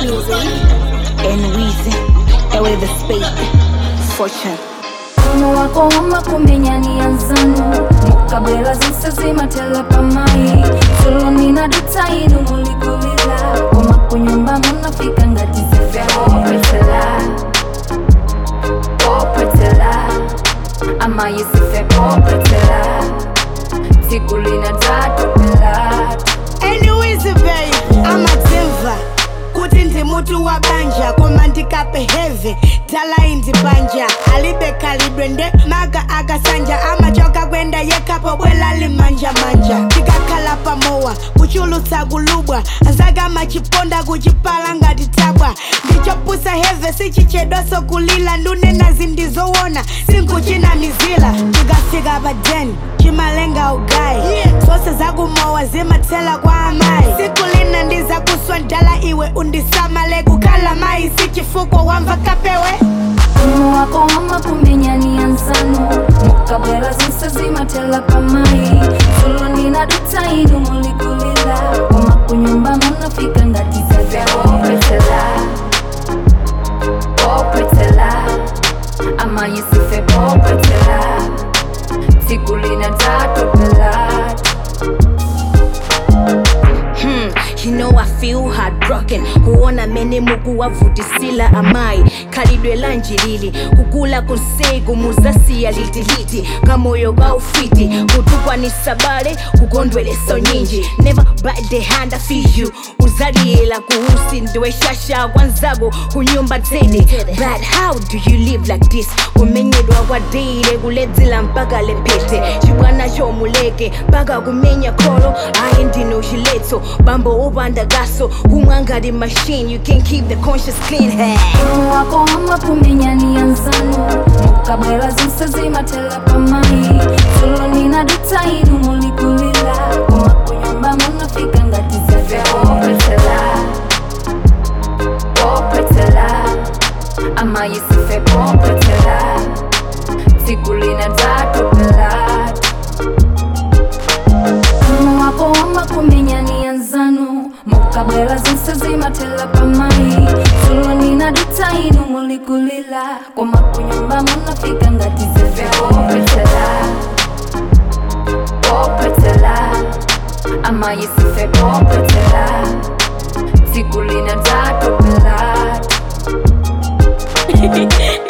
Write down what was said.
music and Weezy, ewe the spade, fortune. Muno wako wama kumenya nianzano mukabwera zose zimatela pamayi solo nina dutainu mulikulila koma kunyumba munafika ngati zifeopetela popetela amayisife popetela tsiku lina tatopela anyways babe amatemva kuti ndi mutu wa banja koma ndikapeheve tala indi banja alibe kalidwe nde maga akasanja amachoka kwenda yekapo bwela limanjamanja tikakhala pamowa kuchulutsa kulubwa anzaka machiponda kuchipala ngati tabwa ndichopusa heve sichichedwaso kulila ndunena zindizowona sinkuchina mizila tikafika pa den chimalenga ugayi zonse zakumowa zimathela kwa amayi siku lina ndiza kuswa ndala iwe undisamale kukhala mayi sichifukwa wamva kapewe Muno wako wama kumenya nianzano mukabwera zonse zimatela pamayi solo nina dutainu mulikulila koma kunyumba munafika ngati zefeopetela popetela amayisife popetela tsiku lina tatopela Hmm, you know I feel heartbroken kuona mene muku wavutisila amayi khalidwe lanjilili kukula konse kumuzasiya litiliti kamoyo kaufiti kutukwanisa bale kukondwelesa nyinji never bite the hand I feed you uzaliyela kuusi ndiwe shasha kwanzako kunyumba tene but how do you live like this kumenyedwa kwadile kuledzela mpaka lepete chibwana chomuleke mpaka kumenya kholo ayi ndino chiletso bambo upanda gaso kumwa ngati machine you can keep the conscience clean hey. Muno wako wama kumenya nianzano mukabwera zonse zimatela pamayi solo nina dutainu mulikulila koma kunyumba munafika ngati zefeopetela popetela amayisife popetela tsiku lina tatopela Muno wako wama kumenya nianzano mukabwera zonse zimatela pamayi solo nina dutainu mulikulila koma kunyumba munafika ngati zefeopetela popetela amayisife popetela tsiku lina tatopela